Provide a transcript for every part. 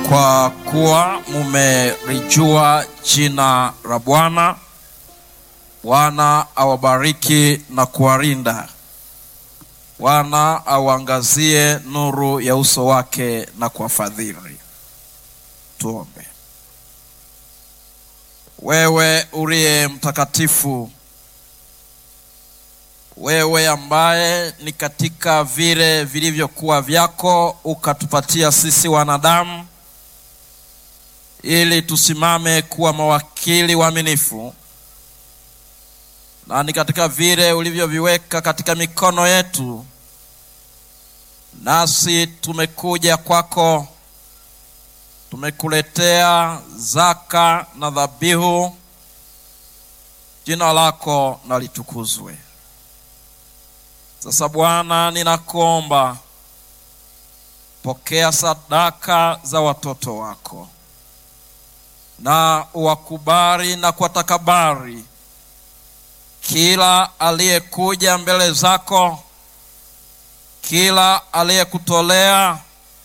kwa kuwa mumelijua jina la Bwana. Bwana awabariki na kuwalinda. Bwana auangazie nuru ya uso wake na kuwafadhili. Tuombe. Wewe uliye mtakatifu, wewe ambaye ni katika vile vilivyokuwa vyako ukatupatia sisi wanadamu ili tusimame kuwa mawakili waaminifu, na ni katika vile ulivyoviweka katika mikono yetu, nasi tumekuja kwako, tumekuletea zaka na dhabihu. Jina lako na litukuzwe. Sasa Bwana, ninakuomba pokea sadaka za watoto wako na uwakubali na kuwatakabari kila aliyekuja mbele zako, kila aliyekutolea.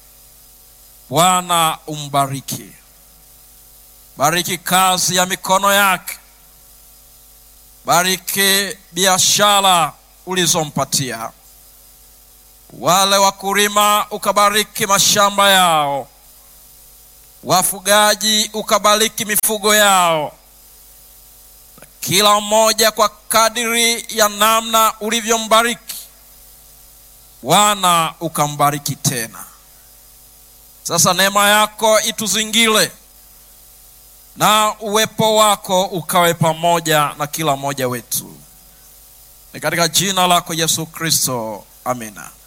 Bwana umbariki, bariki kazi ya mikono yake, bariki biashara ulizompatia wale wakulima, ukabariki mashamba yao, wafugaji ukabariki mifugo yao, kila mmoja kwa kadiri ya namna ulivyombariki. Bwana ukambariki tena. Sasa neema yako ituzingile na uwepo wako ukawe pamoja na kila mmoja wetu, ni katika jina lako Yesu Kristo, amina.